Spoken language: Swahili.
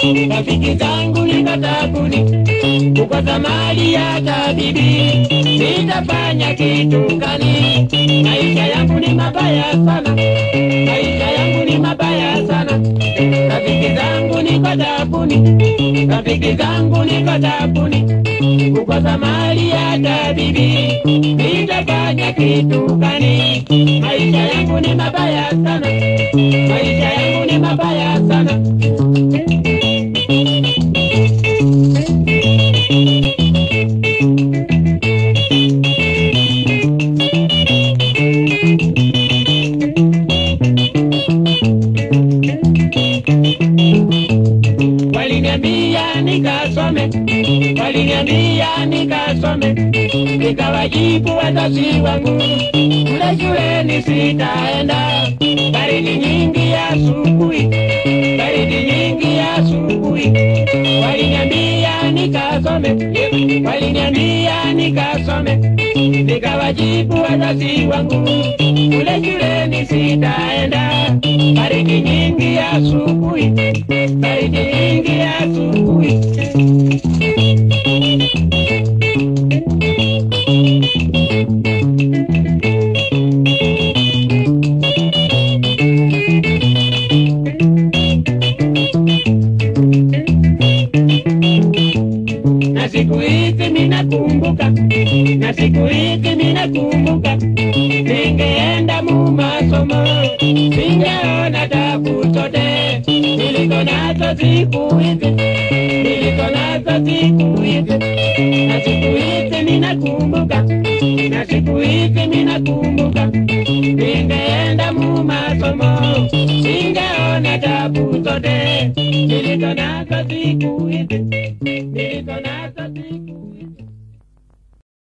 rafiki zangu niko tabuni, kukosa mali ya tabibi, nitafanya kitu gani? Maisha yangu ni mabaya sana, maisha yangu ni mabaya sana. Rafiki zangu niko tabuni, rafiki zangu niko tabuni, kukosa mali ya tabibi, nitafanya kitu gani? Maisha yangu ni mabaya sana, maisha yangu ni mabaya sana. Waliniambia nikasome, waliniambia nikasome, nikawajibu wazazi wangu kule shuleni sitaenda. Baridi nyingi ya asubuhi, baridi nyingi ya asubuhi, waliniambia nikasome, waliniambia nikasome, nikawajibu wazazi wangu kule shuleni sitaenda. Baridi nyingi ya asubuhi, baridi nyingi ya asubuhi. na siku hizi minakumbuka, na siku hizi minakumbuka, ningeenda mu masomo, ningeona tabu zote niliko nazo siku hizi, niliko nazo siku hizi, na siku hizi minakumbuka, na siku hizi minakumbuka, ningeenda mu masomo, ningeona tabu zote niliko nazo siku hizi, niliko nazo